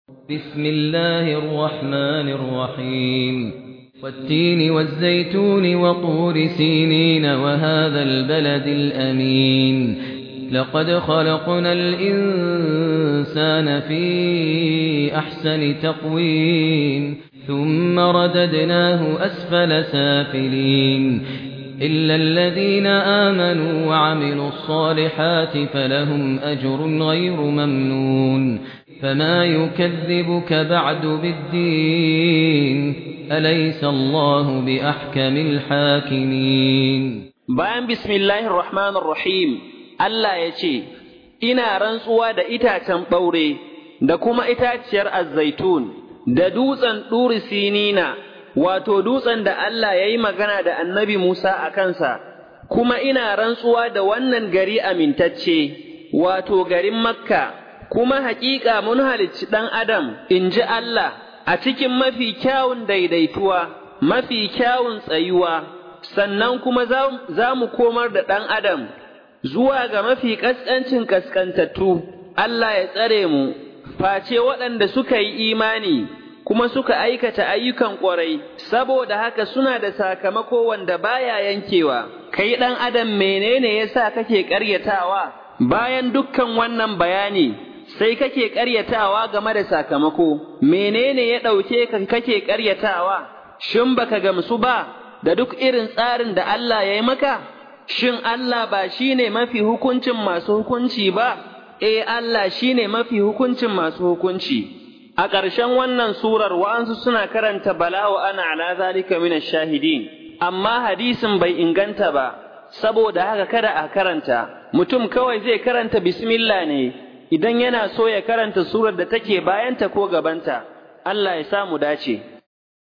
بسم الله الرحمن الرحيم والتين والزيتون وطور سينين وهذا البلد الأمين لقد خلقنا الإنسان في أحسن تقويم ثم رددناه أسفل سافلين إلا الذين آمنوا وعملوا الصالحات فلهم أجر غير ممنون فما يكذبك بعد بالدين أليس الله بأحكم الحاكمين bayan bismillahir rahmanir rahim Allah ya ce ina rantsuwa da itacen ɓaure da kuma itaciyar azzaitun da dutsen ɗuri sinina wato dutsen da Allah ya yi magana da annabi Musa a kansa kuma ina rantsuwa da wannan gari amintacce wato garin makka kuma haƙiƙa mun halicci ɗan adam in ji Allah a cikin mafi kyawun daidaituwa mafi kyawun tsayuwa sannan kuma za mu komar da ɗan adam zuwa ga mafi ƙasƙancin ƙasƙantattu Allah ya tsare mu face waɗanda suka yi imani kuma suka aikata ayyukan ƙwarai saboda haka suna da sakamako wanda baya yankewa kai ɗan adam menene yasa kake ƙaryatawa bayan dukkan wannan bayani sai kake ƙaryatawa game da sakamako menene ya ɗauke kan kake ƙaryatawa shin baka gamsu ba da duk irin tsarin da Allah ya yi maka shin Allah ba shine mafi hukuncin masu hukunci ba eh Allah shine mafi hukuncin masu hukunci a ƙarshen wannan surar wa'ansu suna karanta bala'u ana ala zalika min shahidin amma hadisin bai inganta ba saboda haka kada a karanta mutum kawai zai karanta bismillah ne idan yana so ya karanta surar da take bayanta ko gabanta Allah ya samu dace